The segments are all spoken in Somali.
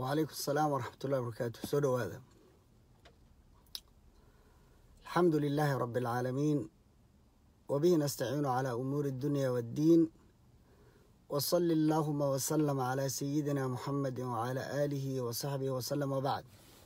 wacalaykum asalaam waraxmat ullahi wabarakaatu soo dhowaada alxamdu lilaahi rabi alcaalamiin wabihi nastaciinu calaa umuuri addunya waaddiin wasali allaahuma wasalama calaa sayidina muxamedi wacalaa aalihi wa saxbihi wasalam wabacd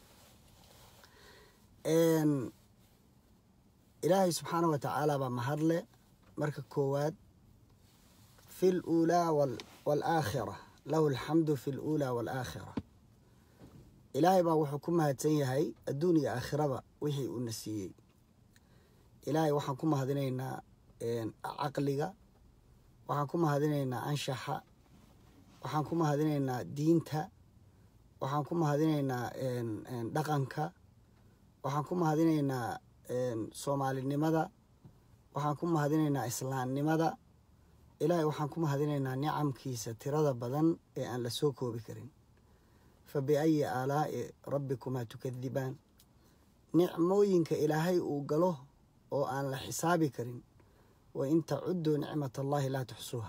ilaahay subxaanah wa tacaala baa mahadle marka koowaad fi luulaa waalaakhira lahu alxamdu fi luulaa waalaakhira ilaahay baa wuxuu ku mahadsan yahay adduun iyo aakhiraba wixii uuna siiyey ilaahay waxaan ku mahadinaynaa caqliga waxaan ku mahadinaynaa anshaxa waxaan ku mahadinaynaa diinta waxaan ku mahadinaynaa dhaqanka waxaan ku mahadinaynaa soomaalinimada waxaan ku mahadinaynaa islaamnimada ilaahay waxaan ku mahadinaynaa nicamkiisa tirada badan ee aan la soo koobi karin fa biayi aalaa'i rabbikumaa tukadibaan nicmooyinka ilaahay uu galo oo aan la xisaabi karin wa in tacudduu nicmat allahi laa tuxsuuha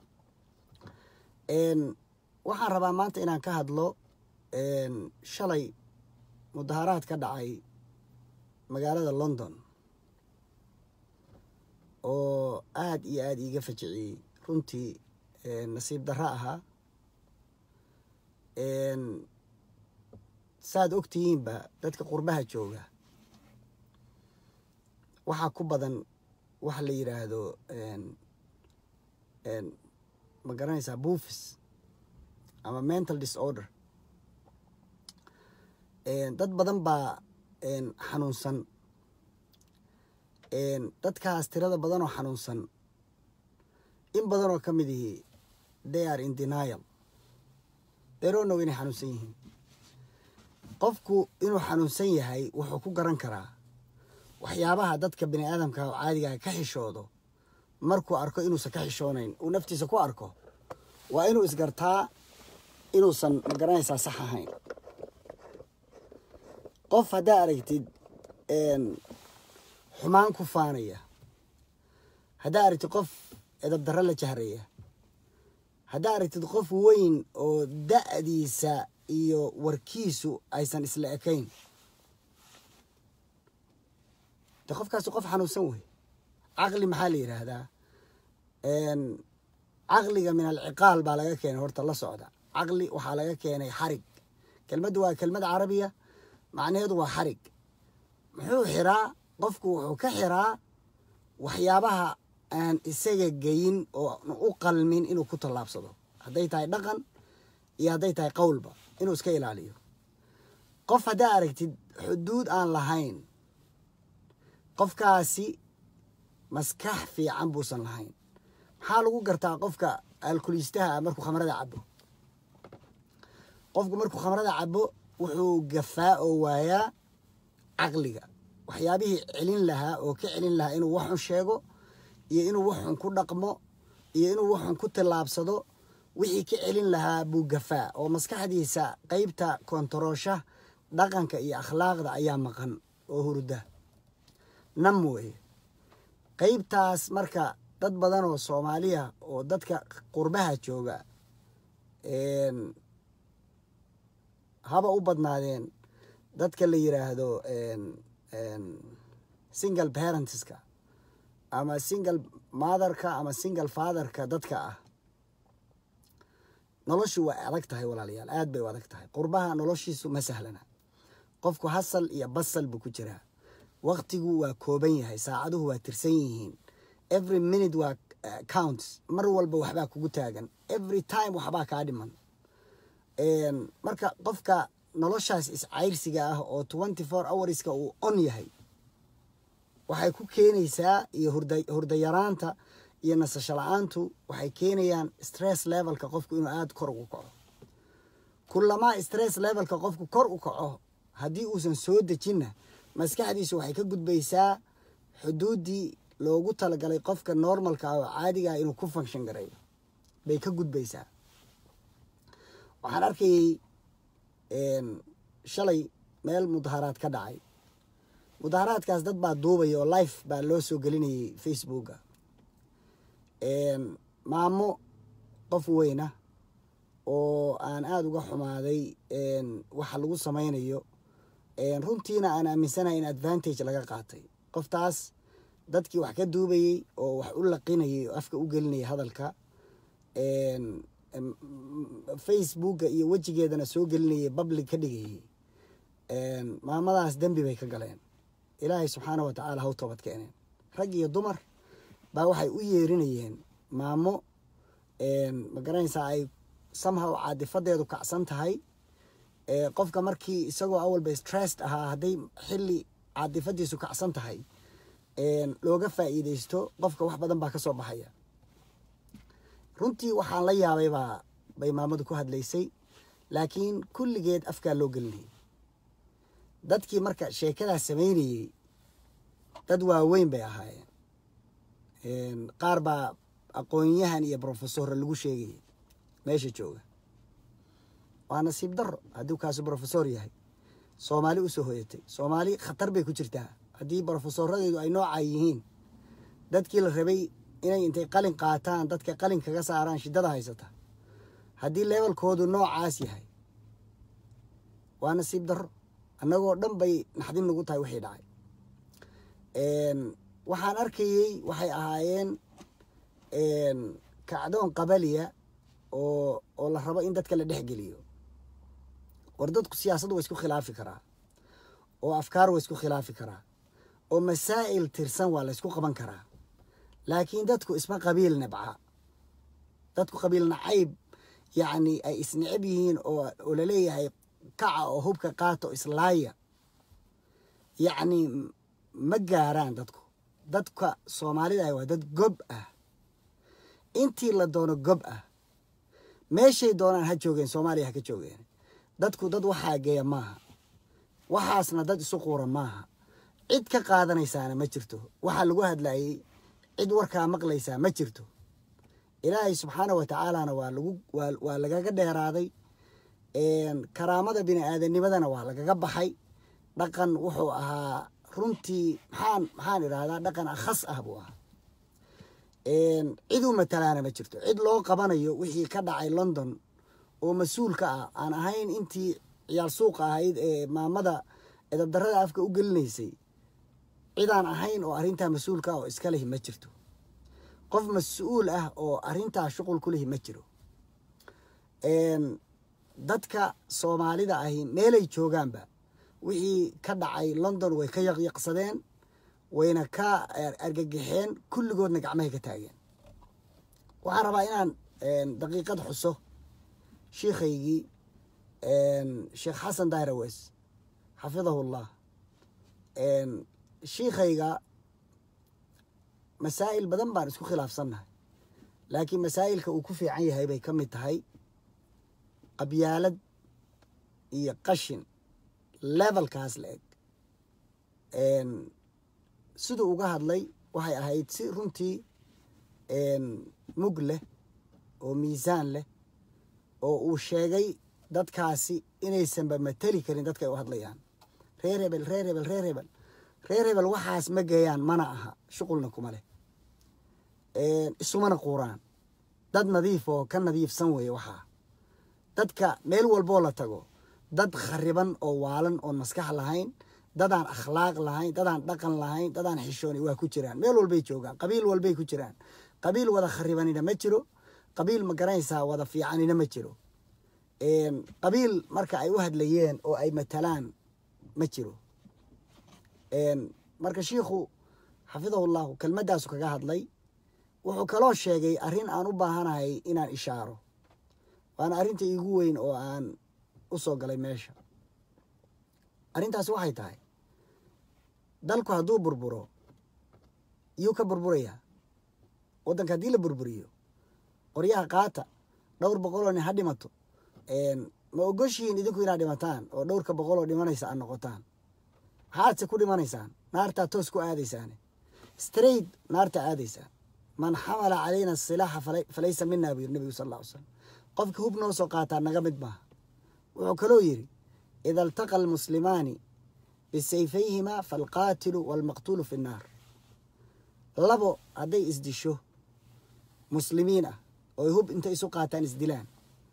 waxaan rabaa maanta inaan ka hadlo shalay mudaharaad ka dhacay magaalada london oo aada iyo aada iiga fajiciyey runtii nasiib darro ahaa saaad ogtihiinba dadka qurbaha jooga waxaa ku badan waxa la yidhaahdo ma garanaysaa buufis ama mental disorder dad badan baa xanuunsan dadkaas tirada badan oo xanuunsan in badan oo ka mid ihi they are in denial deronow inay xanuunsan yihiin qofku inuu xanuunsan yahay wuxuu ku garan karaa waxyaabaha dadka bini aadamka oo caadigaa ka xishoodo markuu arko inuusan ka xishoonayn uu naftiisa ku arko waa inuu isgartaa inuusan ma garanaysaa sax ahayn qof haddaa aragtid xumaan ku faanaya haddaa aragtid qof edab darro la jahraya haddaa aragtid qof weyn oo da'diisa iyo warkiisu aysan isla ekayn de qofkaasi qof xanuunsan wey caqli maxaa la yidhaahdaa caqliga min alciqaal baa laga keenay horta la socda caqli waxaa laga keenay xarig kelmaddu waa kelmad carabiya macnaheedu waa xarig muxuu xiraa qofku wuxuu ka xiraa waxyaabaha aan isaga geyin oo u qalmin inuu ku tallaabsado hadday tahay dhaqan iyo hadday tahay qowlba inuu iska ilaaliyo qof haddaa aragtid xuduud aan lahayn qofkaasi maskax fiican buusan lahayn maxaa lagu gartaa qofka alkuliistaha ah markuu khamrada cabo qofku markuu khamrada cabo wuxuu gafaa oo waayaa caqliga waxyaabihii celin lahaa oo ka celin lahaa inuu waxxun sheego iyo inuu waxxun ku dhaqmo iyo inuu waxxun ku tillaabsado wixii ka celin lahaa buu gafaa oo maskaxdiisa qeybta kontaroosha dhaqanka iyo akhlaaqda ayaa maqan oo hurda nam weeye qeybtaas marka dad badan oo soomaaliya oo dadka qurbaha jooga haba u badnaadeen dadka la yiraahdo single parentska ama single motherka ama single fatherka dadka ah noloshu waa adag tahay walaalayaal aad bay u adag tahay qurbaha noloshiisu ma sahlana qofku hasal iyo basal buu ku jiraa waktigu waa kooban yahay saacaduhu waa tirsan yihiin every minute waa counts mar walba waxbaa kugu taagan every time waxbaa kaa dhiman marka qofka noloshaas iscayrsiga ah oo twenty four hourska uu on yahay waxay ku keenaysaa iyo hurdayaraanta iyo nasasho la-aantu waxay keenayaan stress levelka qofku inuu aada kor ugu kaco kulamaa stress levelka qofku kor u kaco haddii uusan soo dejinna maskaxdiisu waxay ka gudbaysaa xuduuddii loogu talagalay qofka normalka ah oo caadiga ah inuu ku function gareeyo bay ka gudbaysaa waxaan arkayey shalay meel mudaharaad ka dhacay mudaharaadkaas dad baa duubaya oo life baa loo soo gelinayay facebooka maamo qof weyna oo aan aada uga xumaaday waxa lagu samaynayo runtiina aan aaminsanahay in advantage laga qaatay qoftaas dadkii wax ka duubayey oo wax u laqinayay oo afka u gelinayay hadalka facebooka iyo wejigeedana soo gelinayay public ka dhigayay maamadaas dembi bay ka galeen ilaahay subxaana wa tacaala haw toobad keeneen rag iyo dumar baa waxay u yeerinayeen maamo ma garanaysaa ay samhaw caadifadeedu kacsan tahay qofka markii isagoo awalba stressed ahaa hadday xilli caadifadiisu kacsan tahay looga faa'iideysto qofka wax badan baa ka soo baxaya runtii waxaan la yaabay baa bay maamadu ku hadlaysay laakiin kulligeed afkaa loo gelinayay dadkii marka sheekadaas samaynayey dad waaweyn bay ahaayeen qaar baa aqoonyahan iyo brofesorra lagu sheegayay meesha jooga waa nasiib daro hadduu kaasu brofesor yahay soomaali usoo hoyatay soomaali khatar bay ku jirtaa haddii brofesoradeedu ay noocaa yihiin dadkii la rabay inay intay qalin qaataan dadka qalin kaga saaraan shiddada haysata haddii levelkoodu noocaas yahay waa nasiib daro annagoo dhan bay naxdin nagu tahay wixii dhacay waxaan arkayey waxay ahaayeen kacdoon qabaliya oo oo la rabo in dadka la dhex geliyo war dadku siyaasaddu waa isku khilaafi karaa oo afkaar waa isku khilaafi karaa oo masaa'il tirsan waa la ysku qaban karaa laakiin dadku isma qabiil nabca dadku qabiil nacayb yacni ay isnecab yihiin oo oo laleeyahay kaca oo hubka qaato islaaya yacni ma gaaraan dadku dadka soomaalida ah waa dad gob ah intii la doono gob ah meeshay doonaan ha joogeen soomaaliya ha ka joogeen dadku dad waxaa geeya maaha waxaasna dad isu quura maaha cid ka qaadanaysaana ma jirto waxaa lagu hadlayey cid warkaa maqlaysaa ma jirto ilaahay subxaana wa tacaalana waa lagu waa waa lagaga dheeraaday karaamada bini aadanimadana waa lagaga baxay dhaqan wuxuu ahaa runtii maxaan maxaan idhahdaa dhaqan akhas ah buu ahaa cid u matalaana ma jirto cid loo qabanayo wixii ka dhacay london oo mas-uulka ah aan ahayn intii ciyaal suuqa ahayd ee maamada edabdarada afka u gelinaysay cidaan ahayn oo arrintaa mas-uulka ah oo iska lehi ma jirto qof mas-uul ah oo arrintaa shuqul ku lehi ma jiro dadka soomaalida ahi meelay joogaanba wixii ka dhacay london way ka yaqyaqsadeen wayna ka argagaxeen kulligoodna gacmahay ka taageen waxaan rabaa inaan daqiiqad xuso shiikhaygii sheekh xasan dairawes xafidahu llah shiikhayga masaa'il badan baan isku khilaafsannahay laakiin masaa'ilka uu ku fiican yahay bay ka mid tahay qabyaalad iyo qashin levelkaas la eg siduu uga hadlay waxay ahayd si runtii mug leh oo miisaan leh oo uu sheegay dadkaasi inaysanba mateli karin dadka ay u hadlayaan reer hebel reer hebel reer hebel reer hebel waxaas ma geeyaan mana aha shuqulna kuma leh isumana quuraan dad nadiif oo ka nadiifsan weeye waxaa dadka meel walboo la tago dad khariban oo waalan oon maskax lahayn dadaan akhlaaq lahayn dadaan dhaqan lahayn dadaan xishooni waa ku jiraan meel walbay joogaan qabiil walbay ku jiraan qabiil wada kharibanina ma jiro qabiil ma garanaysaa wada fiicanina ma jiro qabiil marka ay u hadlayeen oo ay matalaan ma jiro marka shiikhu xafidahullahu kelmaddaasu kaga hadlay wuxuu kaloo sheegay arrin aan u baahanahay inaan ishaaro waana arrinta iigu weyn oo aan u soo galay meesha arrintaasi waxay tahay dalku hadduu burburo yuu ka burburayaa waddanka haddii la burburiyo qoryaha qaata dhowr boqoloo nin ha dhimato ma ogoshihiin idinku inaad dhimataan oo dhowrka boqoloo dhimanaysa aad noqotaan maxaadse ku dhimanaysaan naartaa toos ku aadaysaane straight naarta aadaysaan man xamala calayna asilaaxa falaysa minaa buu yiri nebigu sal alla ly slam qofka hub noo soo qaataa naga mid maaha wuxuu kaloo yidhi ida altaqa almuslimaani bisayfayhimaa faalqaatilu waalmaqtuulu fi nnaar labo hadday isdisho muslimiin ah ooy hub intay isu qaataan isdilaan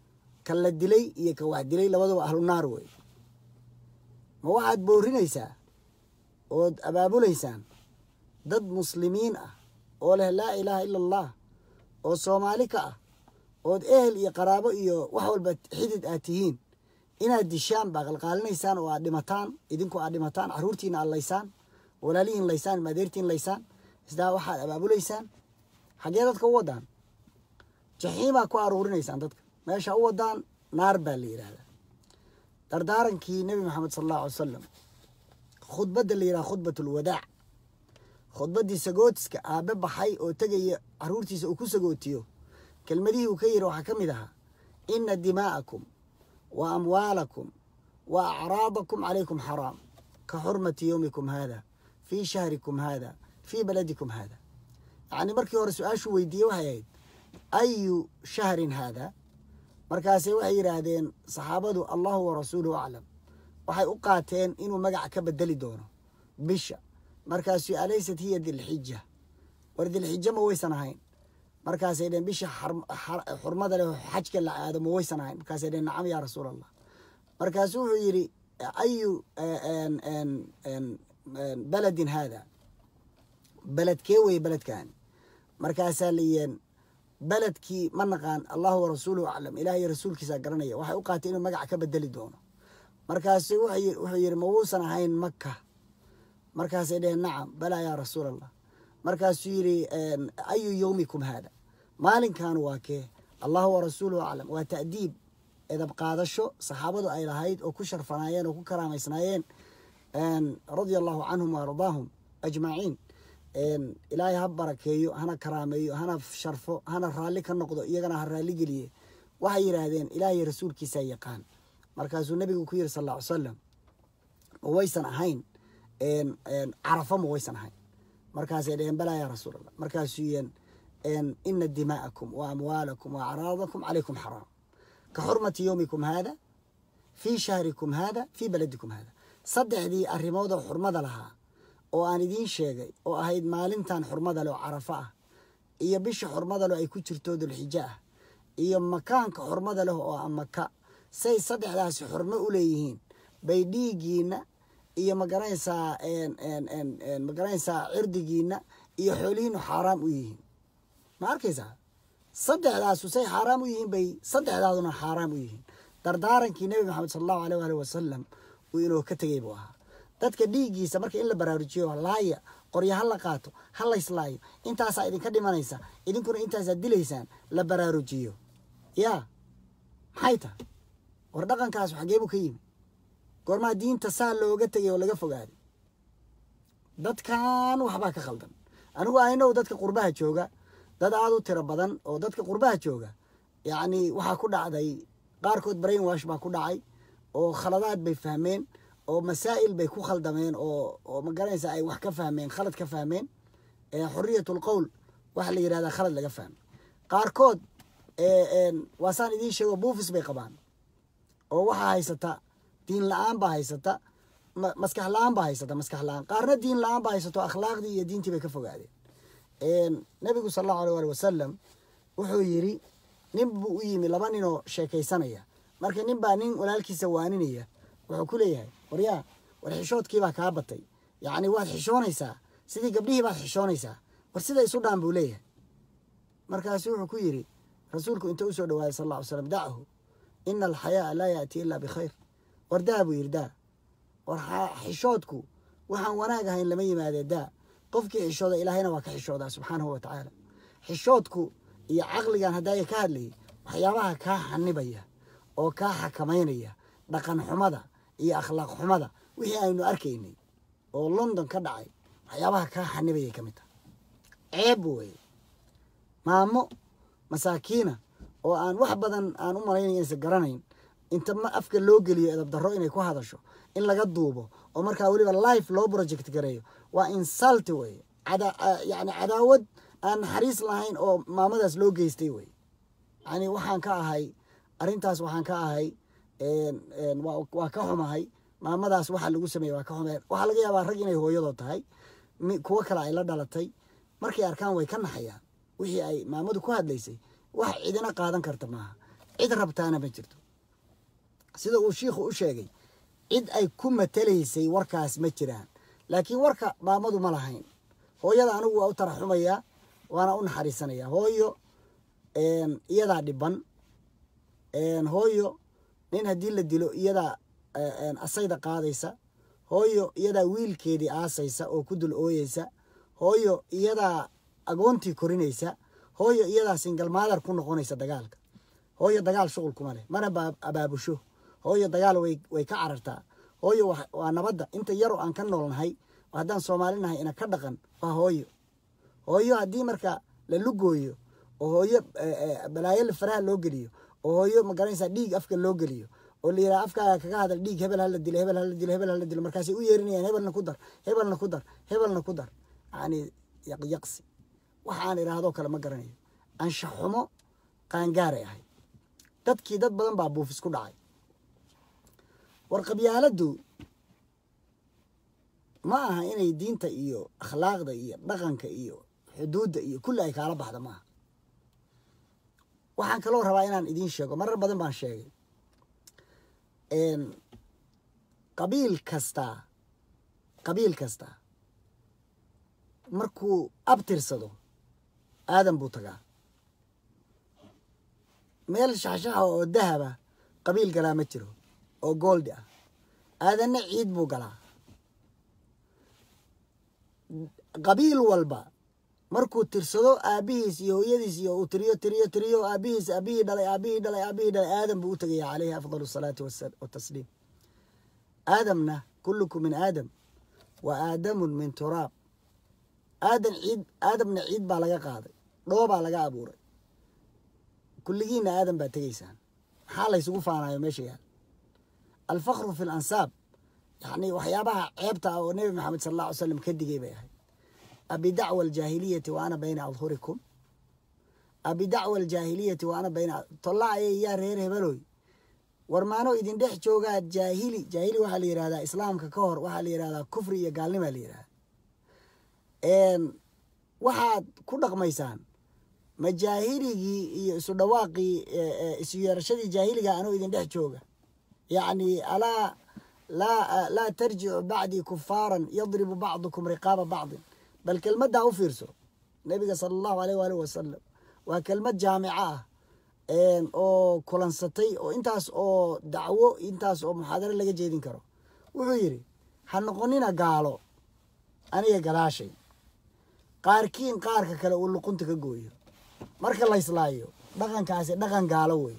kan la dilay iyo kan wax dilay labaduba ahlu naar wey ma waxaad boorinaysaa ood abaabulaysaan dad muslimiin ah oo leh laa ilaaha ila allah oo soomaali ka ah ood ehel iyo qaraabo iyo wax walba xidid aad tihiin inaad dishaan baa qalqaalinaysaan oo aad dhimataan idinku aad dhimataan caruurtiina aad laysaan walaalihiin laysaan maadeertiin laysaan isdaa waxaad abaabulaysaan xaggee dadka u wadaan jaxiimaa ku aruurinaysaan dadka meesha u wadaan naar baa la yidhaahdaa dardaarankii nebi maxamed sala allahu alay wasalam khudbadda la yidhaha khudbat ulwadaac khudbaddii sagootiska aabe baxay oo tegaya caruurtiisa uu ku sagootiyo kelmadihii uu ka yidhi waxaa ka mid ahaa ina dimaa'akum wa amwaalakum wa acraadakum calaykum xaraam ka xurmati yowmikum haada fii shahrikum haada fii baladikum haada yacni markii hore su-aashuu weydiiyey waxay ahayd ayu shahrin haada markaase waxay yidhaahdeen saxaabadu allahu wa rasuuluhu aclam waxay u qaateen inuu magac ka bedeli doono bisha markaasuu alaysat hiya dilxija war dilxija ma waysan ahayn markaasay dheen bisha xurmada leh xajka la aado ma waysan ahayn markaasay dheen nacam yaa rasuul allah markaasuu wuxuu yidhi ayu beledin haada beledkee weye beledkan markaasaa layeen beledkii ma naqaan allahu wa rasuuluhu aclam ilaah iyo rasuulkiisaa garanaya waxay u qaatay inuu magac ka bedeli doono markaasu wuxuu yidhi ma wuusan ahayn maka markaasay dheheen nacam balaa yaa rasuul allah markaasuu yidhi ayu yowmikum haada maalinkan waa kee allahu wa rasuuluhu aclam waa ta'diib edab qaadasho saxaabadu ay lahayd oo ku sharfanaayeen oo ku karaamaysnaayeen radia allahu canhum wa ardaahum ajmaciin ilaahay ha barakeeyo hana karaameeyo hana sharfo hana raalli ka noqdo iyagana ha raalli geliye waxay yidhaahdeen ilaahay rasuulkiisaa yaqaan markaasuu nebigu ku yidhi sal alla ly salam ma waysan ahayn carafo ma waysan ahayn markaasay dheheen balaa yaa rasuul allah markaasuu yeen ina dimaa'akum wa amwaalakum wa acraadakum calaykum xaraam ka xurmati yowmikum haada fii shahrikum haada fii baladikum haada saddexdii arrimoodoo xurmada lahaa oo aan idiin sheegay oo ahayd maalintan xurmada leh oo carafo ah iyo bisha xurmada leh ay ku jirto dulxijo ah iyo makaanka xurmada leh oo ah maka say saddexdaasi xurmo u leeyihiin bay dhiiggiina iyo magaranaysaa magaranaysaa cirdigiina iyo xoolihiinu xaaraam u yihiin ma arkaysaa saddexdaasu say xaaraam u yihiin bay saddexdaaduna xaaraam u yihiin dardaarankii nebi maxamed sala allahu aleyh waali wasalam uu inoo ka tegey buu ahaa dadka dhiiggiisa marka in la baraarujiyo laaya qoryo ha la qaato ha layslaayo intaasaa idinka dhimanaysa idinkuna intaasaa dilaysaan la baraarujiyo yaa maxay tahay war dhaqankaas xageebuu ka yimi goormaa diinta saa looga tegay oo laga fogaaday dadkan waxbaa ka khaldan anigu aynow dadka qurbaha jooga dad aada u tiro badan oo dadka qurbaha jooga yacni waxaa ku dhacday qaarkood brain wash baa ku dhacay oo khaladaad bay fahmeen oo masaa'il bay ku khaldameen oo oo magaranaysa ay wax ka fahmeen khalad ka fahmeen xuriyatul qowl waxa la yidhahdaa khalad laga fahmay qaarkood waasaan idiin sheego buufis bay qabaan oo waxaa haysata diin la-aan baa haysata maskax la-aan baa haysata maskax la-aan qaarna diin la-aan baa haysato akhlaaqdii iyo diintii bay ka fogaadeen nabigu sala allahu alay ali wasalam wuxuu yidhi nin buu u yimi laba ninoo sheekaysanaya marka nin baa nin walaalkiisa waaninaya wuxuu ku leeyahay waryaa war xishoodkiibaa kaa batay yacni waad xishoonaysaa sidii gabdhihii baad xishoonaysaa war sida isu dhaan buu leeyahay markaasu wuxuu ku yidhi rasuulku inta usoo dhawaaday sal alla ly slam dachu ina alxayaaa laa yaati ilaa bikhayr war daa buu yidhi daa war xishoodku waxaan wanaag ahayn lama yimaadee daa qofkii xishooda ilaahayna waa ka xishoodaa subxaanahu wa tacaala xishoodku iyo caqligan haddaaya ka hadlayay waxyaabaha kaa xanibaya oo kaa xakamaynaya dhaqan xumada iyo akhlaaq xumada wixii aynu arkaynay oo london ka dhacay waxyaabaha kaa xanibayay ka mid tahay ceeb weye maamo masaakiina oo aan wax badan aan u malaynaya inaysan garanayn inta ma afka loo geliyo edab darro inay ku hadasho in laga duubo oo markaa weliba life loo project gareeyo waa insalti weye yani cadaawad aan naxariis lahayn oo maamadaas loo geystay weye yani waxaan ka ahay arrintaas waxaan ka ahay waa ka xumahay maamadaas waxa lagu sameeye waa ka xumay waxaa laga yaabaa rag inay hooyadoo tahay kuwo kale ay la dhalatay markay arkaan way ka naxayaan wixii ay maamadu ku hadlaysay wax cidina qaadan karta maaha cid rabtaana ma jirto sida uu shiikhu u sheegay cid ay ku matalaysay warkaas ma jiraan laakiin warka maamadu ma lahayn hooyada anigu waa u taraxumayaa waana u naxariisanayaa hooyo iyadaa dhiban hooyo nin haddii la dilo iyadaa asayda qaadaysa hooyo iyadaa wiilkeedii aasaysa oo ku dul ooyeysa hooyo iyadaa agoontii korinaysa hooyo iyadaa singalmaadar ku noqonaysa dagaalka hooyo dagaal shuqul kuma leh mana abaabusho hooyo dagaal way ka carartaa hooyo waa nabadda inta yaroo aan ka noolnahay haddaan soomaali nahay ina ka dhaqan waa hooyo hooyo haddii marka la lugooyo oo hooyo balaayo faraha loo geliyo oo hooyo magaranaysaa dhiig afka loo geliyo oo la yidhaha afkaaga kaga hadal dhiig hebel hala dilo hebel hala dilo hebel hala dilo markaasay u yeerinayaan hebelna ku dar hebelna ku dar hebelna ku dar yacni yaqyaqsi waxaan idhaahdoo kale ma garanayo anshaxumo qaangaaray ahay dadkii dad badan baa buufis ku dhacay war qabyaaladdu ma aha inay diinta iyo akhlaaqda iyo dhaqanka iyo xuduudda iyo kulli ay kaala baxda maaha waxaan kaloo rabaa inaan idiin sheego marar badan baan sheegay qabiil kastaa qabiil kastaa markuu abtirsado aadan buu tagaa meel shaxshaxa oo dahaba qabiil galaa ma jiro oo gooldi ah aadanna ciid buu galaa qabiil walba markuu tirsado aabihiis iyo hooyadiis iyo uu tiriyo tiriyo tiriyo aabihiis aabihii dhalay aabihii dhalay aabihii dhalay aadam buu u tegaya caleyhi afdal asalaati watasliim aadamna kullukum min aadam wa aadamun min turaab aadan ciid aadamna ciid baa laga qaaday dhoobaa laga abuuray kulligiinna aadan baa tegaysaan maxaa laysugu faanayo meesha yaal alfakru fi lansaab yacni waxyaabaha ceebta ah oo nebi maxamed sala allah ly slam ka digay bay ahayd abidacwa aljaahiliyati wa ana bayna adhurikum abidacwa aljaahiliyati wa ana bayna tollaacaya yaa reer hebeloy war maano idin dhex joogaa jaahili jaahili waxaa la yihahdaa islaamka ka hor waxaa la yihahdaa kufri iyo gaalnimaa la yihahdaa waxaad ku dhaqmaysaan ma jaahiligii iyo isu dhawaaqii isu yeerashadii jaahiliga anoo idin dhex jooga yacni alaa laa laa tarjicu bacdii kufaaran yadribu bacdukum riqaaba bacdin bal kelmaddaa u fiirso nebiga sala allahu aleyh waalih wasalam waa kelmad jaamico ah oo kulansatay oo intaas oo dacwo intaas oo muxaadaro laga jeedin karo wuxuu yidhi ha noqonina gaalo aniga gadaashay qaarkiin qaarka kale uu luqunta ka gooyo marka la islaayo dhaqankaasi dhaqan gaalo weeye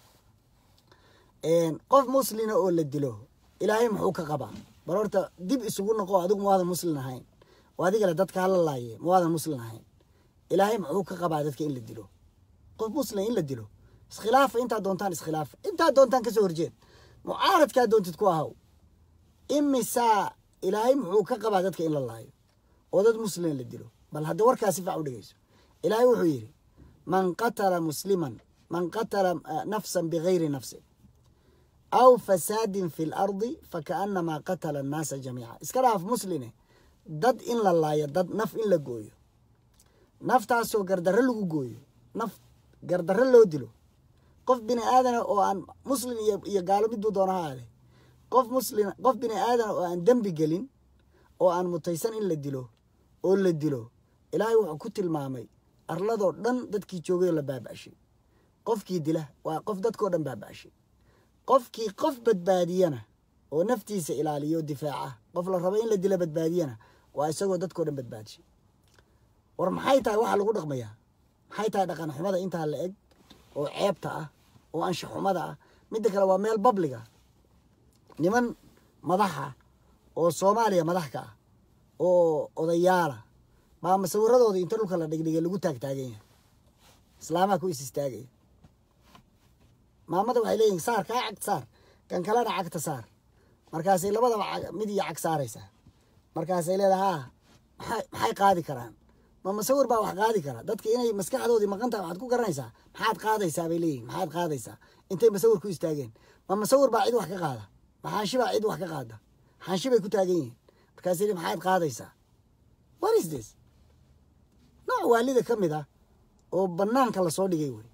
qof muslina oo la dilo ilaahay muxuu ka qabaa bal horta dib isugu noqo adigu mawaadan muslin ahayn oo adigale dadka hala laaye mawaadan muslin ahayn ilaahay muxuu ka qabaa dadka in la dilo qof muslim in la dilo iskhilaafa intaa doontaan iskhilaafa intaa doontaan kasoo horjeed mucaaradkaa doontid ku ahaw imisaa ilaahay muxuu ka qabaa dadka in la laayo oo dad muslim la dilo bal hadda warkaa si fac u dhegeyso ilaahay wuxuu yidhi man qatala musliman man qatala nafsan bigayri nafsin aw fasaadin fi lardi fakaanamaa qatala annaasa jamiica iska dhaaf musline dad in la laayo dad naf in la gooyo naftaasoo gardarro lagu gooyo naf gardarro loo dilo qof bini aadana oo aan muslim iyo gaalo miduu doona ha aade qof muslim qof bini aadana oo aan dembi gelin oo aan mutaysan in la dilo oo la dilo ilaahay wuxuu ku tilmaamay arladoo dhan dadkii joogay oo la baaba'shay qofkii dila waa qof dadkao dhan baaba'shay qofkii qof badbaadiyana oo naftiisa ilaaliyo difaaca qof la rabo in la dila badbaadiyana waa isagoo dadkao dhan badbaadshay war maxay tahay waxaa lagu dhaqmayaa maxay tahay dhaqan xumada intaa la eg oo ceebta ah oo ansha xumada ah midda kale waa meel babliga niman madaxa oo soomaaliya madax ka ah oo odayaala baa masawiradooda inta dhulka la dhigdhigay lagu taagtaagan yahay islaamaha ku is istaagaya maamada waxay leeyihin saar kaa cagta saar kan kalena cagta saar markaasay labadaba mid iyo cag saaraysaa markaasay leedahay haa maxay qaadi karaan ma masawir baa wax qaadi kara dadka inay maskaxdoodii maqan tahay waxaad ku garanaysaa maxaad qaadaysaa bay leeyihin maxaad qaadaysaa intay masawir ku istaageen ma masawir baa cid wax ka qaada ma xaanshi baa cid wax ka qaada xaanshi bay ku taagan yihiin markaasay maxaad qaadaysaa what is this nooc waalida ka mid ah oo banaanka lasoo dhigay wey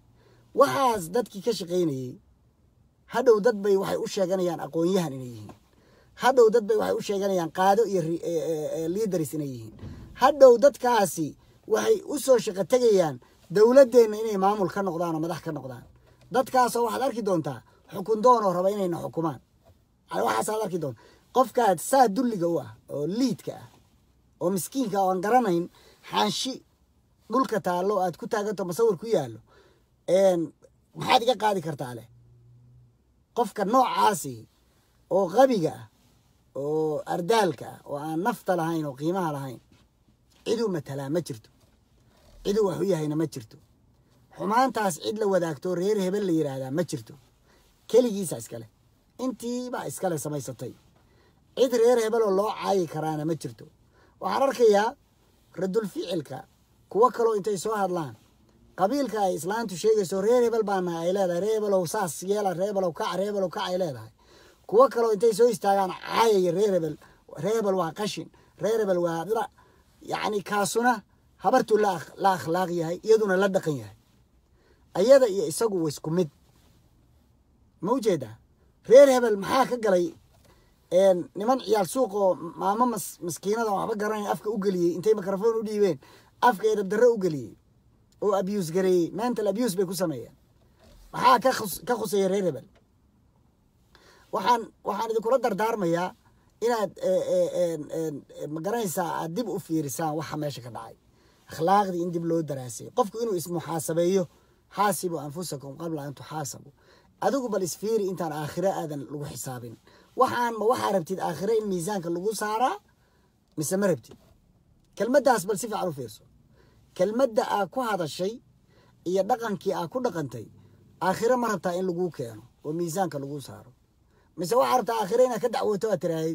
waxaas dadkii ka shaqaynayey hadhow dad bay waxay u sheeganayaan aqoon-yahan inay yihiin hadhow dad bay waxay u sheeganayaan qaado iyo liidaris inay yihiin hadhow dadkaasi waxay u soo shaqo tegayaan dowladdeenna inay maamul ka noqdaan oo madax ka noqdaan dadkaasoo waxaad arki doontaa xukun doonoo raba inayna xukumaan yani waxaasaad arki doonta qofkaad saa dulliga u ah oo liidka ah oo miskiinka oo aan garanayn xaanshi dhulka taallo aad ku taaganto masawir ku yaallo maxaad iga qaadi kartaa leh qofka noocaasi oo qabiga ah oo ardaalka ah oo aan nafta lahayn oo qiimaha lahayn ciduu matalaa ma jirto ciduu wax u yahayna ma jirto xumaantaas cid la wadaagto reer hebel la yidhaahdaa ma jirto keligiisa iskale intiibaa iskale samaysatay cid reer hebeloo loo caayi karaana ma jirto waxaan arkayaa radul ficilka kuwo kaloo intay soo hadlaan qabiilka ay islaantu sheegayso reer hebel baana ay leedahay reer hebelow saas yeela reer hebelow kac reer hebelow kac ay leedahay kuwo kaloo intay soo istaagaan caayaya reer hebel reer hebel waa qashin reer hebel waa dira yacni kaasuna habartuu la la akhlaaq yahay iyaduna la dhaqan yahay ayada iyo isagu wa isku mid ma ujeedaa reer hebel maxaa ka galay niman ciyaal suuq oo maamo mas maskiinada waxba garanaya afka u geliyey intay mikrofon u dhiibeen afka edab darre u geliyey oo abuse gareeyey mental abuse bay ku sameeyeen maxaa ka khus ka khuseeya reer hebel waxaan waxaan idinkula dardaarmayaa inaad magaranaysaa aad dib u fiirisaan waxa meesha ka dhacay akhlaaqdii in dib loo daraasay qofku inuu ismuxaasabeeyo xaasibu anfusakum qabla an tuxaasabu adigu bal isfiiri intaan aakhiro aadan lagu xisaabin waxaan ma waxaa rabtid aakhiro in miisaanka lagu saaraa mise ma rabtid kelmaddaas bal si fiican u fiirso kelmadda aa ku hadashay iyo dhaqankii aa ku dhaqantay aakhiro ma rabtaa in laguu keeno oo miisaanka lagu saaro mise waxaa rabtaa aakhiro inaad ka dacwoto aad tiraahid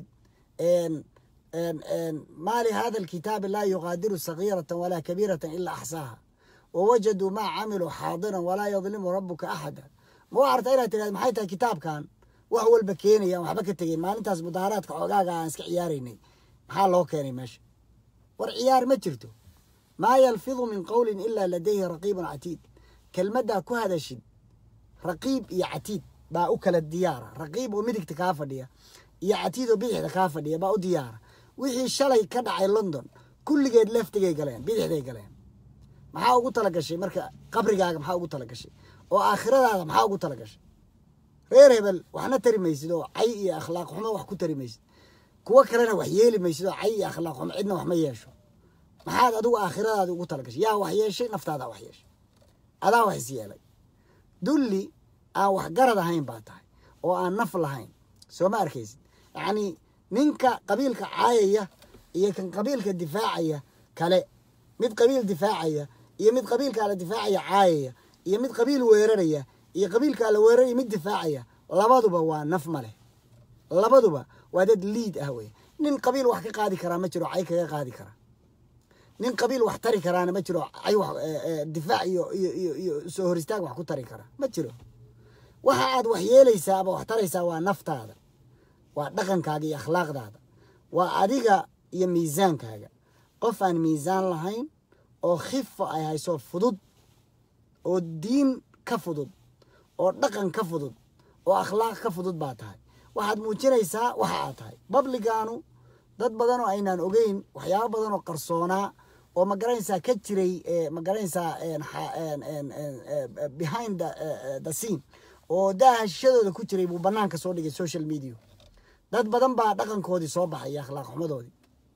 maa lihada alkitaabi laa yuqaadiru sagiiratan walaa kabiiratan ilaa axsaaha wawajaduu maa camiluu xaadiran walaa yadlimu rabuka axada ma waxaa rabtaa inaad tirahid maxay tahay kitaabkan wax walba keenayaan waxba ka tegeen maalintaas mudaaharaadka xoogaaga aan iska ciyaaraynay maxaa loo keenay meesha war ciyaar ma jirto maa yalfidu min qowlin ilaa ladayhi raqiibun catiid kelmaddaa ku hadashid raqiib iyo catiid baa u kala diyaara raqiib oo midigta kaa fadhiya iyo catiid oo bidixda kaa fadhiya baa u diyaara wixii shalay ka dhacay london kulligeed leftigay galeen bidixday galeen maxaa ugu tala gashay marka qabrigaaga maxaa ugu tala gashay oo aakhiradaada maxaa ugu tala gashay reer hebel waxna tari maysid oo cay iyo akhlaaq xumo wax ku tari maysid kuwo kalena wax yeeli maysid oo cay iyo akhlaaq xumo cidna wax ma yeesho maxaad adigu aakhiradaadi ugu tala gashay yaa wax yeeshay naftaadaa wax yeeshay adaa wax is yeelay dulli aan waxgarad ahayn baa tahay oo aan naf lahayn soo ma arkaysid yacnii ninka qabiilka caayaya iyo kan qabiilka difaacaya kale mid qabiil difaacaya iyo mid qabiilkaa la difaacaya caayaya iyo mid qabiil weeraraya iyo qabiilkaa la weeraraya mid difaacaya labaduba waa naf ma leh labaduba waa dad liid ah wey nin qabiil wax ka qaadi karaa ma jiro cay kaga qaadi kara nin qabiil wax tari karaana ma jiro cay wax difaac iyo iyo iyo iyo soo hor istaag wax ku tari kara ma jiro waxa aad wax yeelaysaa ama wax taraysaa waa naftaada waa dhaqankaaga iyo akhlaaqdaada waa adiga iyo miisaankaaga qof aan miisaan lahayn oo khifa ay hayso fudud oo diin ka fudud oo dhaqan ka fudud oo akhlaaq ka fudud baa tahay waxaad muujinaysaa waxa aad tahay babligaanu dad badan oo aynaan ogeyn waxyaabo badan oo qarsoonaa oo magaranaysaa ka jiray magaranaysaa behind the scene oo daaha shishadooda ku jiray buu banaanka soo dhigay social media dad badan baa dhaqankoodii soo baxay iyo akhlaaq xumadoodii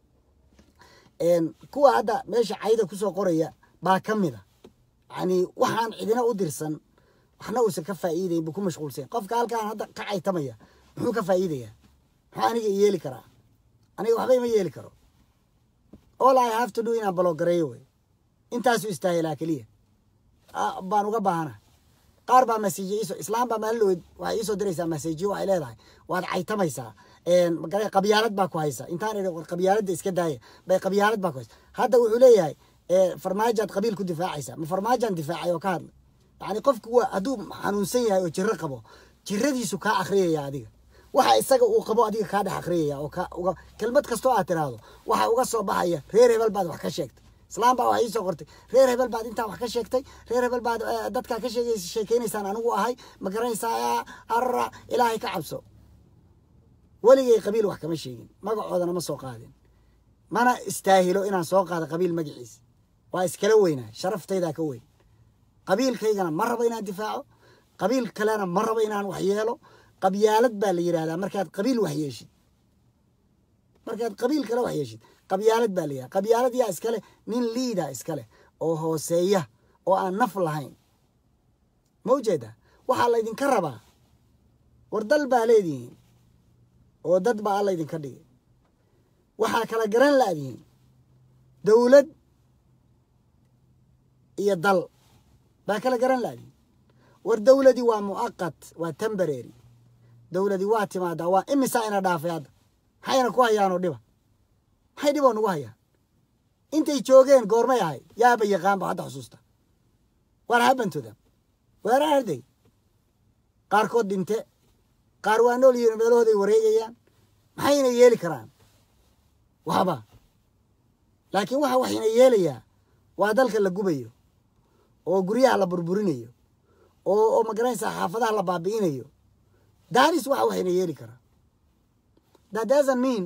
kuwa hadda meesha cayda kusoo qoraya baa ka mid a yani waxaan cidina u dirsan waxna uusan ka faa'iidayn buu ku mashquulsan qofka halkaan hadda ka caytamaya muxuu ka faa'iidayaa muxuu aniga yeeli karaa aniga waxba ima yeeli karo all i have to do inaan baloogareeyo wey intaasu istaahilaa keliya baan uga baahana qaar baa masejiye iso islaam baa maalin waxay iisoo diraysaa masejiyo waxay leedahay waad caytamaysaa magara qabyaalad baa ku haysa intaan idhi war qabyaaladda iska daaya bay qabyaalad baa ku haysa hadda wuxuu leeyahay farmaajaad qabiil ku difaacaysa ma farmaajaan difaacay oo ka hadlay yacni qofku waa hadduu xanuunsan yahay oo jiro qabo jiradiisu kaa akhriyaya adiga waxa isaga uu qabo adiga kaa dhex akhriyaya oo ka uga kelmad kastoo aad tiraahdo waxa uga soo baxaya reer hebel baad wax ka sheegtay islaam baa wax iisoo qortay reer hebel baad intaa wax ka sheegtay reer hebel baad dadkaa ka sheegays sheekeynaysaan anigu ahay ma garanaysaa arra ilaahay ka cabso weligay qabiil wax kama sheegin magacoodana ma soo qaadin mana istaahilo inaan soo qaado qabiil magaciisa waa iskala weynaa sharaftaydaa ka weyn qabiilkaygana ma rabo inaan difaaco qabiil kalena ma rabo inaan wax yeelo qabyaalad baa la yidhahdaa markaad qabiil wax yeeshid markaad qabiil kale wax yeeshid qabyaalad baa la yidhahda qabyaalad yaa iskale nin liida iskale oo hooseeya oo aan naf lahayn ma ujeedaa waxaa laydinka rabaa war dal baa leedihiin oo dad baa alla idinka dhigay waxaa kala garan laadihiin dowlad iyo dal baa kala garan laadihiin war dowladii waa mu'aqat waa tembarary dowladii waa timaadaa waa imisaa ina dhaafay hadda maxayna ku hayaanoo dhiba maxay dhiboo nagu hayaan intay joogeen goormay ahay yaaba yaqaanba hadda xusuusta waar habantoda waar arday qaarkood dhinte qaar waa nool yihiin meelahooday wareegayaan maxayna yeeli karaan waxba laakiin waxa waxayna yeelayaa waa dalka la gubayo oo guryaha la burburinayo oo oo magaranaysaa xaafadaha la baabi'inayo danis waxa waxayna yeeli karaa that doesn't mean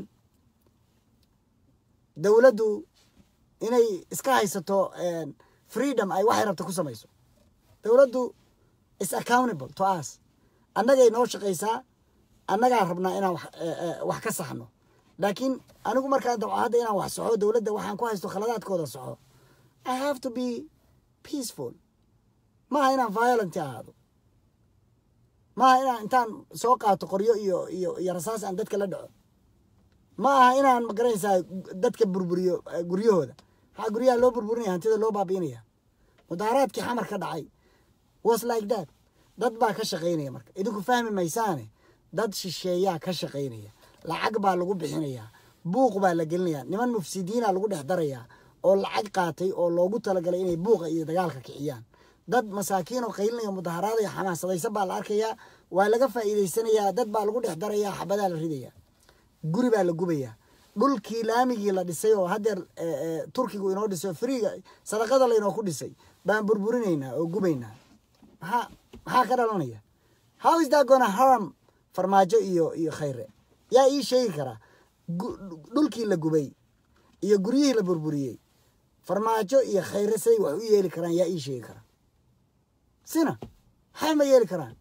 dowladdu inay iska haysato freedom ay waxay rabta ku samayso dowladdu is accountable to us annagay noo shaqaysaa annagaa rabnaa inaan wax ka saxno laakiin anigu markaan dabco hadda inaan wax soxo dowladda waxaan ku haysto khaladaadkooda soxo i have to be peaceful maaha inaan violent ahaado maaha inaan intaan soo qaato qoryo iyo iyo iyo rasaas aan dadka la dhaco ma aha inaan magaranaysaa dadka burburiyo guryahooda maxaa guryaha loo burburinaya hantida loo baabi'inaya mudaaraadkii xamar ka dhacay was like that dad baa ka shaqaynaya marka idinku fahmi maysaane dad shisheeyaa ka shaqaynaya lacag baa lagu bixinayaa buuq baa la gelinayaa niman mufsidiina lagu dhex darayaa oo lacag qaatay oo loogu talagalay inay buuqa iyo dagaalka kiciyaan dad masaakiin oo qaylinaya mudaharaadaya xamaasadaysan baa la arkayaa waa laga faa'iidaysanayaa dad baa lagu dhex darayaa xabadaa la ridayaa guri baa la gubayaa dhulkii laamigii la dhisay oo haddeer turkigu inoo dhisay oo friiga sadaqada laynoo ku dhisay baan burburinaynaa oo gubaynaa maxaa maxaa ka dhalanaya how is that gonna harm farmaajo iyo iyo khayre yaa ii sheegi karaa dhulkii la gubay iyo guryihii la burburiyey farmaajo iyo khayre siday wax u yeeli karaan yaa ii sheegi karaa sina maxay ma yeeli karaan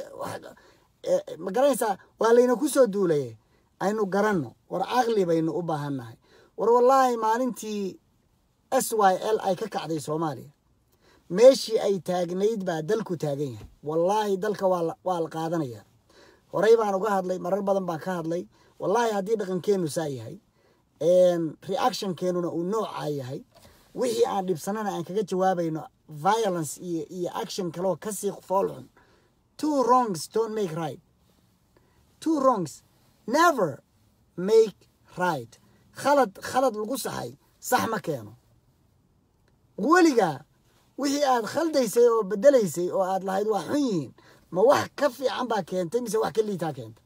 ma garanaysaa waa layna ku soo duulaye aynu garanno war caqli baynu u baahannahay war wallaahi maalintii s y l ay ka kacday soomaaliya meeshii ay taagnayd baa dalku taagan yahay wallaahi dalka waa la qaadanaya horey baan uga hadlay marar badan baan ka hadlay wallaahi haddii dhaqankeenu saa yahay reactionkeenuna uu noocaa yahay wixii aan dhibsanana aan kaga jawaabayno violence iyo iyo action kaloo kasii foolxun two wrongs don't make right two wrongs never make right khalad khalad lagu saxay sax ma keeno weligaa wixii aad khaldaysay oo bedelaysay oo aad lahayd waa xun yihiin ma wax ka fiican baa keentay mise wax ka liitaa keentay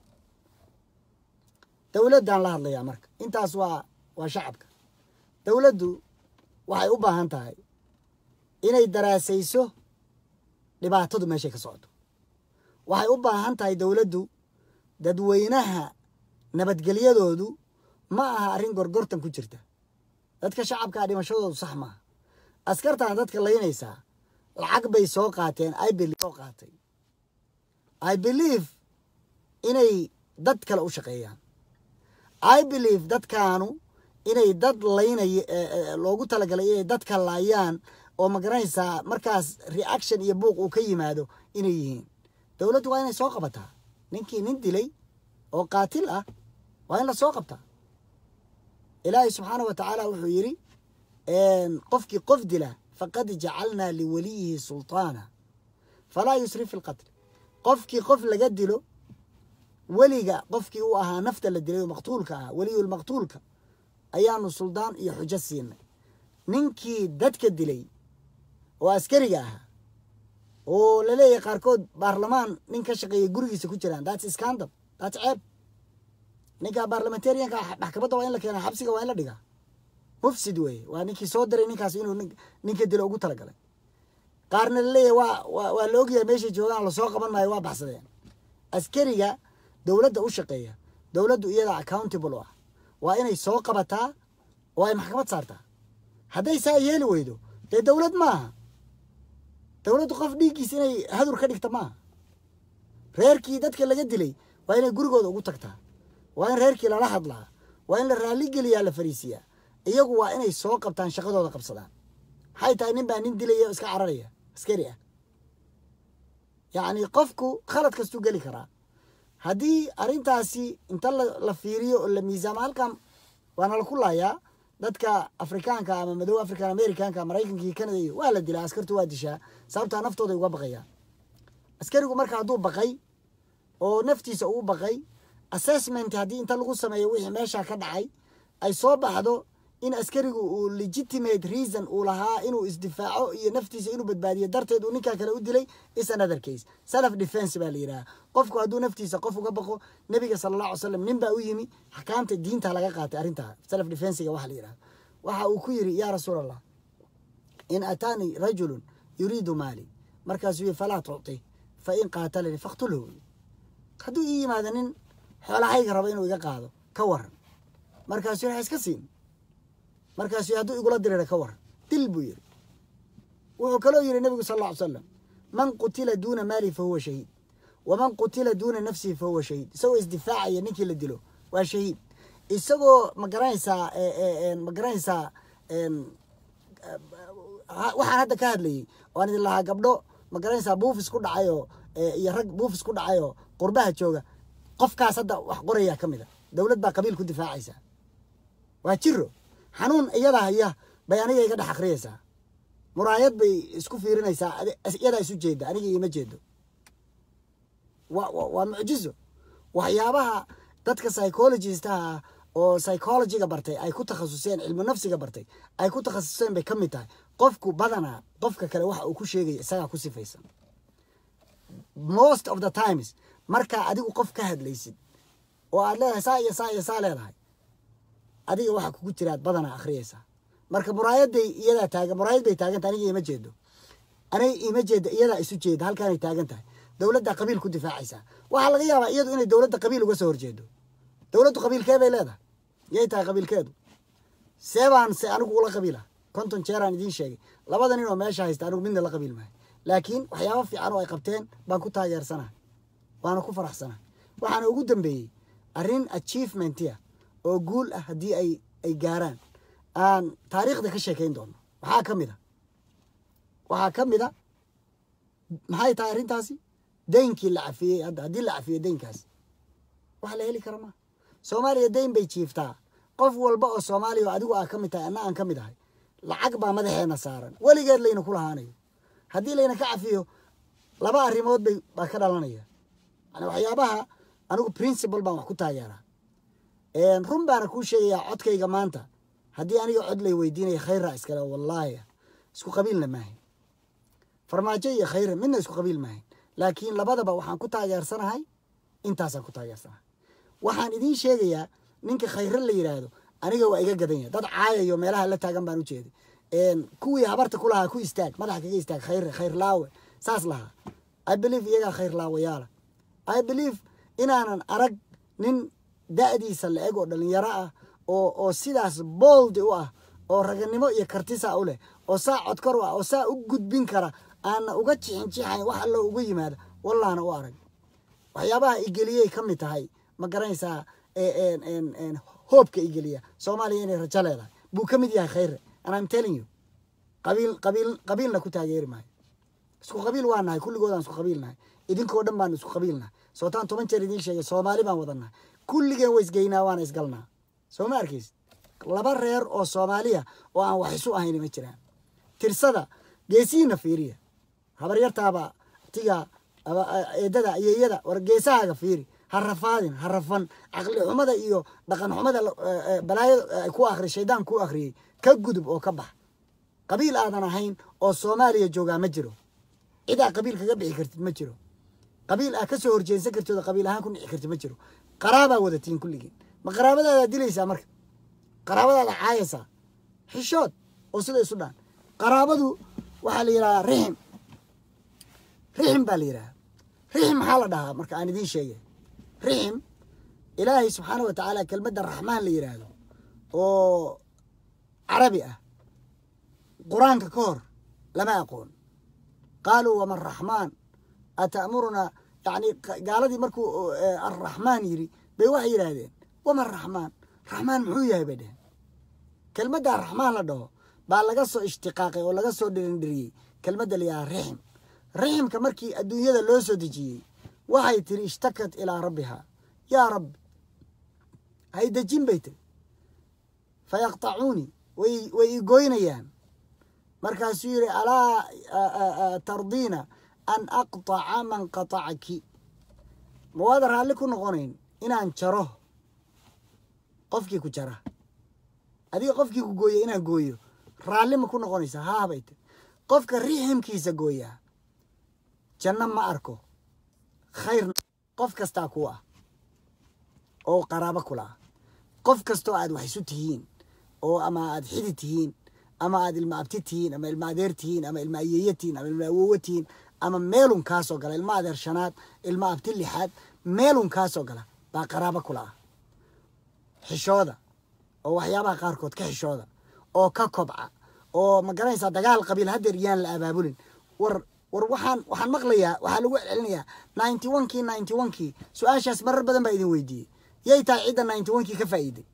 dowladdan la hadlayaa marka intaas waa waa shacabka dowladdu waxay u baahan tahay inay daraasayso dhibaatadu meeshay ka socoto waxay u baahan tahay dowladdu dadweynaha nabadgelyadoodu ma aha arrin gorgortan ku jirta dadka shacabkaa dhimashadoodu sax maaha askartan dadka laynaysaa lacag bay soo qaateen soo qaatay i believe inay dad kale u shaqeeyaan i believe dadkaanu inay dad laynay loogu talagalay inay dadka laayaan oo magaranaysaa markaas reaction iyo buuq uu ka yimaado inay yihiin dowladdu waa inay soo qabataa ninkii nin dilay oo qaatil ah waa in la soo qabtaa ilaahay subxaana wa tacaala wuxuu yidhi qofkii qof dila faqad jacalnaa liwaliyihi sulطaana falaa yusrif fi lqatl qofkii qof laga dilo weliga qofkii u ahaa nafta la dilay oo maqtuulka ahaa weliyulmaqtuulka ayaanu suldaan iyo xujo siinay ninkii dadka dilay oo askariga ahaa oo laleeyahay qaarkood baarlamaan nin ka shaqeeyay gurigiisa ku jiraan thats scandal thats ceeb ninka baarlamentarianka maxkamadda waa in la keenaa xabsiga waa in la dhigaa mufsid weeye waa ninkii soo diray ninkaas inuu ninka dilo ugu talagalay qaarna laleeyahy waa wa waa la ogyahay meeshay joogaan lasoo qaban maayo waa baxsadeen askariga dowladda u shaqeeya dowladdu iyada accountable u ah waa inay soo qabataa oo ay maxkamad saartaa hadday saa yeeli weydo dee dowlad maaha dowladdu qof dhiiggiis inay hadur ka dhigta maaha reerkii dadka laga dilay waa inay gurigooda ugu tagtaa waa in reerkii lala hadlaa waa in la raalligeliyaa la fariisiyaa iyagu waa inay soo qabtaan shaqadooda qabsadaan maxay tahay nin baa nin dilaya iska cararaya askari ah yacni qofku khalad kastuu geli karaa haddii arrintaasi inta la fiiriyo oo la miisaamo halkan waana la ku laayaa dadka afrikaanka ama madow african americanka maraykankii canada iyo waa la dilaa askartu waa dishaa sababtaa naftooday uga baqayaan askarigu marka hadduu baqay oo naftiisa uu baqay assessment haddii inta lagu sameeyo wixii meesha ka dhacay ay soo baxdo in askarigu uu legitimate reason uu lahaa inuu isdifaaco iyo naftiisa inuu badbaadiyo darteed uu ninkaa kale u dilay is another case self defense baa la yidhaha qofku hadduu naftiisa qof uga baqo nebiga sala allah alay slam nin baa u yimi axkaamta diinta laga qaatay arrintaa self defensiga waxa la yidhaha waxa uu ku yidhi yaa rasuul allah in ataanii rajulun yuriidu maali markaasuu yii falaa tucti fa in qaatalanii faktulhu hadduu ii yimaado nin xoolahayga rabo inuu iga qaado ka waran markaasuu yidhi ha iska siin markaasuu hadduu igula dirira ka waran dil buu yidhi wuxuu kaloo yidhi nebigu sal alla ly slam man qutila duuna maali fa huwa shahiid waman qutila duuna nafsihi fa huwa shahiid isagoo isdifaacaya ninkii la dilo waa shahiid isagoo ma garanaysaa ma garanaysaa waxaan hadda ka hadlayay waan idin lahaa gabdho ma garanaysaa buufis ku dhacayoo iyo rag buufis ku dhacayoo qurbaha jooga qofkaas hadda wax qorayaa ka mid a dowlad baa qabiil ku difaacaysaa waa jiro xanuun iyada haya bay aniga iga dhex akriyaysaa muraayad bay isku fiirinaysaa iyadaa isu jeeda aniga iima jeedo wa waa mucjizo waxyaabaha dadka psychologistaha oo psychologiga bartay ay ku takhasuseen cilmu nafsiga bartay ay ku takhasuseen bay ka mid tahay qofku badanaa qofka kale waxa uu ku sheegaya isagaa ku sifaysan most of the times markaa adigu qof ka hadlaysid oo aad leedahay saa iyo saa iyo saa leedahay adiga waxa kugu jiraad badanaa akhriyaysaa marka muraayaday iyadaa taagan muraayad bay taagan tahay aniga ima jeedo aniga ima jeeda iyadaa isu jeeda halkaanay taagan tahay dowladda qabiil ku difaacaysaa waxaa laga yaabaa iyadu inay dowladda qabiil uga soo horjeedo dowladdu qabiilkee bay leedahay yay tahay qabiilkeedu seebaan se anigu ula qabiila konton jeeraan idiin sheegay labada nin oo meesha haysta anigu midna la qabiil maayo laakiin waxyaaba fiican oo ay qabteen baan ku taageersanaha waana ku faraxsanaha waxaana ugu dambeeyey arrin achievementia oo guul ah haddii ay ay gaaraan aan taariikhda ka sheekayn doono waxaa ka mid a waxaa ka mid a maxay tahay arrintaasi daynkii la cafiyey hadda haddii la cafiyo daynkaas wax la heli kara maa soomaaliya dayn bay jiiftaa qof walba oo soomaaliya oo adigu aa ka mid tahay anna aan ka mid ahay lacag baa madaxeena saaran weligeed layna ku lahaanayo haddii layna ka cafiyo laba arrimood bay baa ka dhalanaya yani waxyaabaha anigu principal baan wax ku taageeraa run baana kuu sheegayaa codkayga maanta haddii aniga cod lay weydiinaya khayra iskale wallaahi isku qabiilna maahayn farmaajo iyo khayra midna isku qabiil maahayn laakiin labadaba waxaan ku taageersanahay intaasaan ku taageersanahay waxaan idiin sheegayaa ninka khayre la yidhaahdo aniga waa iga gadan yahay dad caayayo meelaha la taagan baan u jeeday kuwii habarta ku lahaa ku istaag madaxa kaga istaag khayre khayr laawe saas lahaa i believe iyagaa khayr laawayaala i believe inaanan arag nin da'diisa la eg oo dhalinyaro ah oo oo sidaas booldi u ah oo raganimo iyo kartisa u leh oo saa codkar u ah oo saa u gudbin kara aana uga jixin jixayn wax allo uga yimaada wallaana u arag waxyaabaha igeliyey ka mid tahay ma garanaysaa hoobka igeliya soomaaliya inay rajo leedahay buu ka mid yahay khayre and im telling you qabiil qabiil qabiilna ku taageeri maayo isku qabiil waa nahay kulligoodaan isku qabiil nahay idinkoo dhan baan isku qabiil nahay sootaan toban jeer idiin sheegay soomaali baan wadannahay kulligeen waa isgeynaa waana isgalnaa soo ma arkays laba reer oo soomaaliya oo aan wax isu ahayn ma jiraan tirsada geesihiina fiiriya habaryartaaba tiga eedada ayeeyada war geesahaaga fiiri ha rafaadin ha rafan caqli xumada iyo dhaqan xumada balaayada ku akri shaydaan ku akhriyey ka gudub oo ka bax qabiil aadan ahayn oo soomaaliya joogaa ma jiro cidaa qabiil kaga bixi kartid ma jiro qabiil aa ka soo horjeensan kartid oo qabiil ahaan ku dhici kartid ma jiro qaraabaa wadatiin kulligiin ma qaraabadaadaa dilaysaa marka qaraabadaada caayaysaa xishood oo sida isu dhaan qaraabadu waxaa la yidhahdaa rixim rixim baa la yidhahdaa rixim maxaa la dhahaa marka aan idiin sheegay rixim ilaahay subxaana wa tacaala kelmadda raxmaan la yidhaahdo oo carabi ah qur-aanka ka hor lama aqoon qaaluu wama raxmaan ata'murunaa yani gaaladii markuu arraxmaan yidhi bay waxay yidhaahdeen wama raxmaan raxmaan muxuu yahay bay dheheen kelmaddaa raxmaan la dhaho baa laga soo ishtiqaaqay oo laga soo dhirindhiriyey kelmadda la yidhaha rixim riximka markii adduunyada loo soo dejiyey waxay tiri ishtakat ilaa rabbihaa yaa rabbi hay dejin bay tiri fa yaqtacuunii way way i goynayaan markaasuu yidhi alaa tardiina an aqtaca man qatacaki ma waada raalli ku noqonayn inaan jaro qofkii ku jara adiga qofkii ku gooya inaan gooyo raalli ma ku noqonaysa haa bay tiri qofka riximkiisa gooyaa janno ma arko khayr qof kastaa ku ah oo qaraabo kula ah qof kastoo aad wax isu tihiin oo ama aad xidi tihiin ama aad ilma abti tihiin ama ilma adeer tihiin ama ilma ayeeye tihiin ama ilma awowo tihiin ama meelun kaasoo gala ilma adeer shanaad ilma abti lixaad meelun kaasoo gala baa qaraabo kula ah xishooda oo waxyaabaha qaarkood ka xishooda oo ka kobca oo ma garanaysaa dagaal qabiil haddeer yaan la abaabulin war war waxaan waxaan maqlayaa waxaa lagu celcelinayaa ninety one kii ninety one kii su-aashaas marar badan baa idin weydiiyey yay tahay cidda ninety one kii ka faa'iiday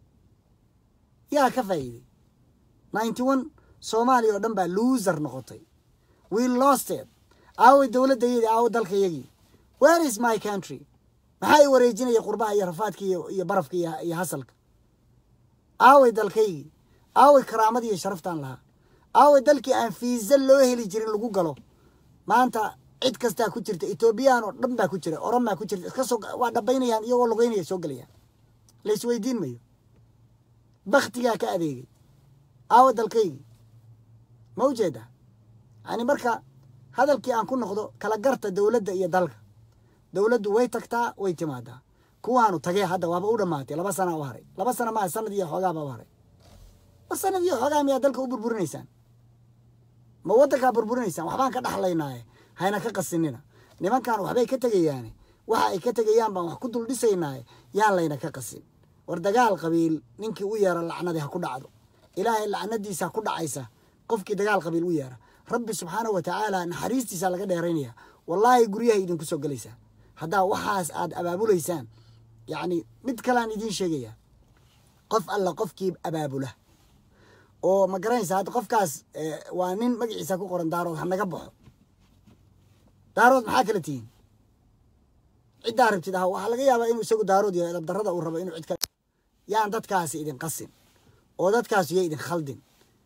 yaa ka faa'iiday ninety one soomaaliya oo dhan baa loser noqotay we lost it aaway dowladdayadii aawo dalkayagii where is my country maxaa i wareejinaya qurbaha iyo rafaadka iyo iyo barafka iyo iyo hasalka aaway dalkaygii aaway karaamadii iyo sharaftaan lahaa aaway dalkii aan fiisa loo heli jirin lagu galo maanta cid kastaa ku jirta etoobiyaan oo dhan baa ku jira oran baa ku jirta iska soo waa dhabaynayaan iyagoo lugeynaya soo gelayaan la isweydiin mayo baktigaa ka adeegay aawa dalkaygii ma ujeedaa yani marka hadalkii aan ku noqdo kala garta dowladda iyo dalka dowladdu way tagtaa way timaadaa kuwaanu tagee hadda waaba u dhammaatay laba sana u haray laba sana maa sanad iyo xoogaaba u haray war sanad iyo xoogaa miyaa dalka u burburinaysaan ma waddankaa burburinaysaan waxbaan ka dhaxlaynaaye hayna ka qasinina nimankan waxbay ka tegayaane waxa ay ka tegayaan baan wax ku dul dhisaynaaye yaan layna ka qasin war dagaal qabiil ninkii u yeera lacnadii ha ku dhacdo ilaahay lacnadiisa ha ku dhacaysa qofkii dagaal qabiil u yeera rabbi subxaanahu wa tacaala naxariistiisa laga dheeraynaya wallaahi guryahay idinku soo gelaysaa haddaa waxaas aad abaabulaysaan yacni mid kalean idiin sheegaya qof alla qofkii abaabula oo ma garanaysa hadda qofkaas waa nin magaciisa ku qoran daarood ha naga baxo daarood maxaa kala tihiin ciddaa rabtid ah waxaa laga yaabaa inuu isagu daarood yahay dabdarrada uu rabo inuu cid ka yaan dadkaasi idin qasin oo dadkaasi yo idin khaldin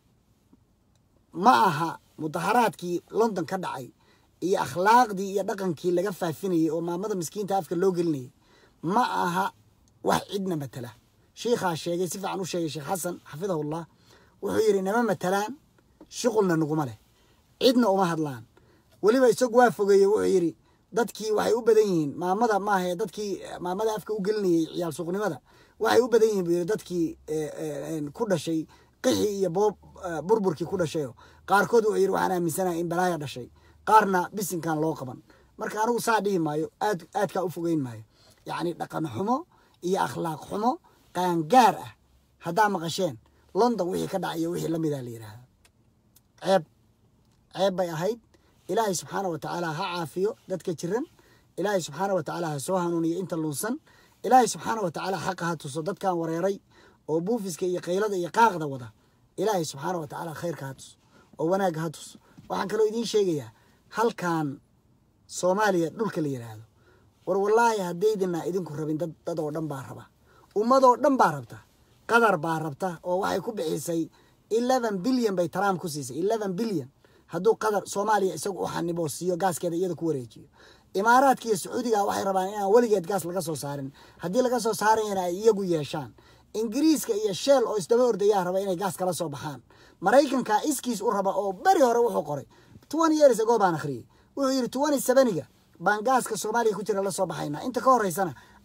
ma aha mudaharaadkii london ka dhacay iyo akhlaaqdii iyo dhaqankii laga faafinayay oo maamada miskiinta afka loo gelinayay ma aha wax cidna matala shiikhaa sheegay si fiican u sheegay sheekh xasan xafidahullah wuxuu yidhi nama matalaan shuqulna naguma leh cidna uma hadlaan weliba isagu waa fogeeye wuxuu yidhi dadkii waxay u badan yihiin maamada maahae dadkii maamada afka u gelinayay ciyaal suuqnimada waxay u badan yihin buu yidhi dadkii ku dhashay qixi iyo boob burburkii ku dhashayo qaarkood wuxuu yidhi waxaan aaminsanaha in balaaya dhashay qaarna bisinkan loo qaban marka anigu saa dhihi maayo aad aadkaa u fogeyn maayo yacni dhaqan xumo iyo akhlaaq xumo qaangaar ah haddaa maqasheen london wixii ka dhacayo wixii la mida la yidhaahda ceeb ceeb bay ahayd ilaahay subxaana wa tacaala ha caafiyo dadka jiran ilaahay subxaana wa tacaala ha soo hanuuniyo inta lunsan ilaahay subxaana wa tacaala xaqa ha tuso dadkan wareeray oo buufiska iyo qaylada iyo qaaqda wada ilaahay subxaana wa tacaala khayrka ha tuso oo wanaagga ha tuso waxaan kaloo idiin sheegayaa halkan soomaaliya dhulka la yidhaahdo war wallaahi haddaydina idinku rabin dad dad oo dhan baa raba ummadoo dhan baa rabta qatar baa rabta oo waxay ku bixisay eleven bilyan bay trump ku siisay eleven bilyan hadduu qatar soomaaliya isagu u xanibo siiyo gaaskeeda iyada ku wareejiyo imaaraadka iyo sacuudiga waxay rabaan inaan weligeed gaas laga soo saarin haddii laga soo saarayana ay iyagu yeeshaan ingiriiska iyo sheel oo isdaba ordayaa raba inay gaas kala soo baxaan maraykanka iskiis u raba oo beri hore wuxuu qoray twenty years ago baan akhriyey wuxuu yidhi twenty seveniga baan gaaska soomaaliya ku jira la soo baxaynaa inta ka horeysana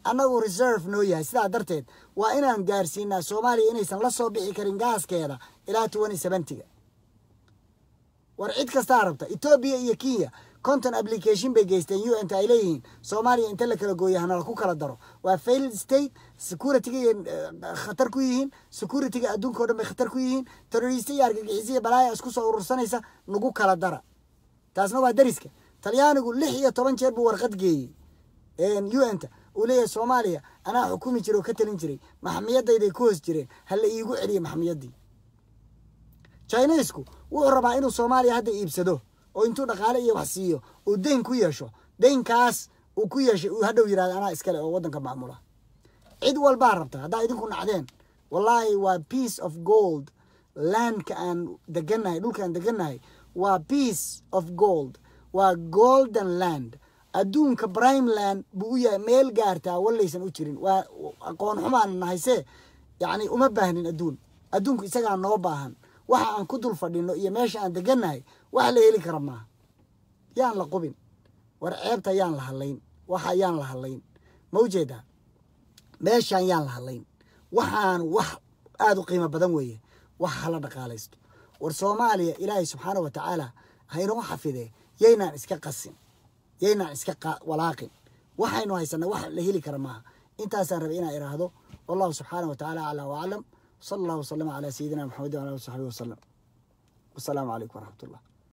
annagu reserve noo yahay sidaa darteed waa inaan gaarsiinaa soomaaliya inaysan la soo bixi karin gaaskeeda ilaa twenty seventyga war cid kastaa rabta etoobiya iyo kenya conton application bay geysteen u n t ay leeyihiin soomaaliya inta la kala gooya hanala ku kala daro waa failed state securityga khatar ku yihiin securityga adduunka o dhan bay khatar ku yihiin terrorista iyo argagixisiya balaaya isku soo urursanaysa nagu kala dara taasna waa dariska talyaanigu lix iyo toban jeer buu warqad geeyey u n ta uu leeyahay soomaaliya anaa xukumi jiray oo ka talin jiray maxamiyadayday ku hoos jireen ha la iigu celiya maxamiyaddii chinesku wuxuu rabaa inuu soomaaliya hadda iibsado oo intuu dhaqaale iyo wax siiyo uu deyn ku yeesho deynkaas uu ku yeeshay uu hadhow yirahdo anaa iskale oo waddanka maamula cid walbaa rabta haddaa idinku nacdeen wallaahi waa piece of gold landka aan degannahay dhulkaan degannahay waa piece of gold waa golden land adduunka brimeland buu u yahay meel gaartaa wallaysan u jirin waa aqoon xumaana nahayse yacni uma baahnin adduun adduunku isagaa noo baahan waxa aan ku dul fadhino iyo meesha aan degannahay wax la heli kara maaha yaan la qubin war ceebta yaan la hadlayn waxa yaan la hadlayn ma ujeedaa meeshaan yaan la hadlayn waxaan wax aada u qiimo badan weeye wax hala dhaqaalaysto war soomaaliya ilaahay subxaana wa tacaala haynoo xafidee yaynaan iska qasin yaynaan iska walaaqin waxaynu haysanaa wax la heli kara maaha intaasaan rabay inaan iraahdo wallahu subxaana wa tacaala aclaa waclam sala allahu wasalama calaa sayidina maxamedin wala ali w saxbi wasalam wasalaamu calaykum waraxmat ullah